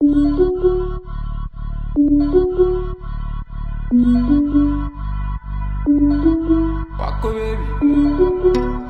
Paco, baby.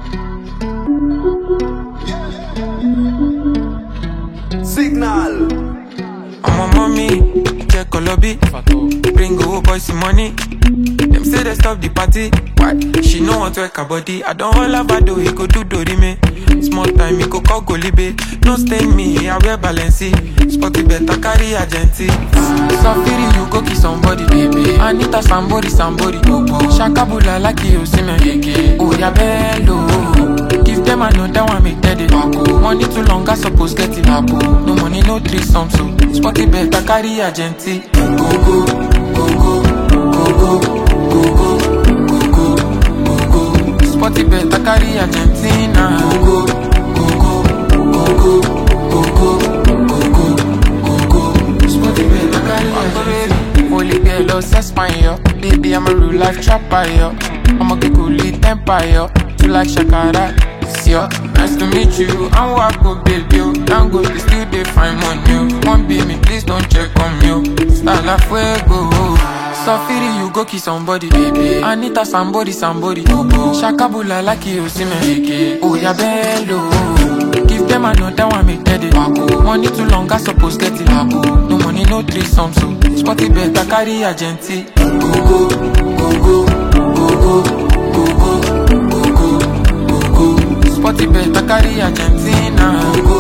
Signal. I'm on mommy, check Colobi. Bring old boys some money. Them say they stop the party. Why? She know want to work her body. I don't all about do he go do do me. Small time he go call Golibe. No stain me, I wear Balenci. Spotty better carry agenti. Safiri you go kiss somebody, baby. Anita somebody, somebody. Shakabula like you see me. Oh yeah, bello. Give them another one, make that it Money too long, I suppose get it No money, no threesome, so Spotty better carry agenti. Go go, go go, go go, go go, go go, go go. Spotty better carry Argentina. Go go, go go, go go, go go, go go, go go. Spotty better carry Argentina. Holy girl, oh, Espanyol Baby, I'm a real life trapper, yo I'm a kikuli temper, yo You like Shakara, it's yo Nice to meet you, I'm Wako, baby, yo Don't go, they still they find money, yo One be me, please don't check on me, yo Style la fuego Safiri, you go kiss somebody, baby Anita, somebody, somebody Shakabula, like you see me Oh, yeah, bello Give them another one, make that it Money too long, I suppose get it No money, no threesome, so Spotty better carry agenti. Go go, go go, go go, go go, go go, go go. Spotty better carry Argentina. Go go.